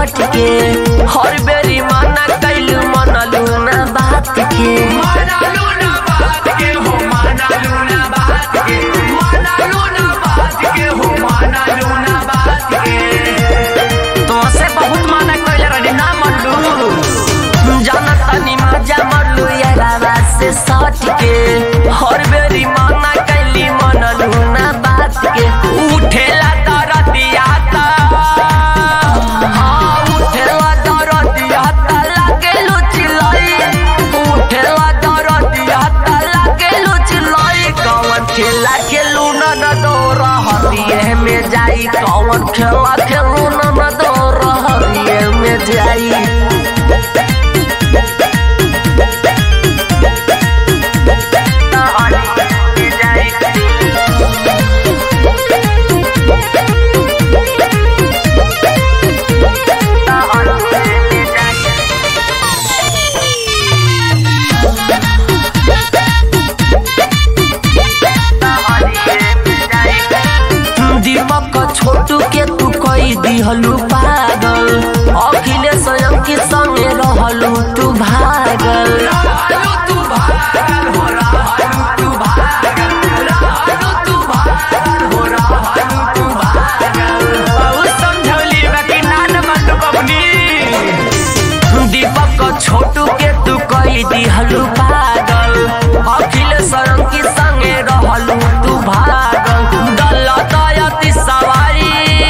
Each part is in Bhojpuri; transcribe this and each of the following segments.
सट के हर बेरी माना कैलू मनलू ना बात के माना लूना बात के हो माना लूना बात के माना लूना बात के हो माना लूना बात के तुमसे बहुत माना कैले रहनी ना मनलू जाना तनी मजा मरलू यारा से सट के हर बेरी माना कैली मनलू ना बात के उठेला दरदिया ता हाँ उठेला दरदिया ता लागेलू चिल्लाई उठेला दरदिया ता लागेलू चिल्लाई कौन खेला खेलू ना न दो रहतिए में जाई कौन खेला खेलू ना न दो रहतिए में जाई दीपक छोटू के तू कई दिहलू पागल अखिलेश के संगे रहलू तू भागल रहलू तू भागल हो रहलू तू भागल रहलू तू भागल हो रहलू तू भागल बहुत समझौली बाकी नान मत बबनी दीपक छोटू के तू कई दिहलू पागल अखिलेश के संगे रहलू तू भागल गलत यति सवारी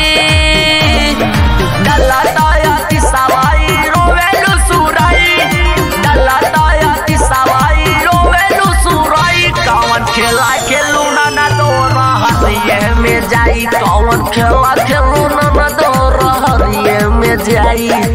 गलत यति सवारी रोवेलू सुराई गलत यति सवारी रोवेलू सुराई कौन खेला खेलू ना ना दो रहतिए में जाई कौन खेला खेलू ना ना दो रहतिए में जाई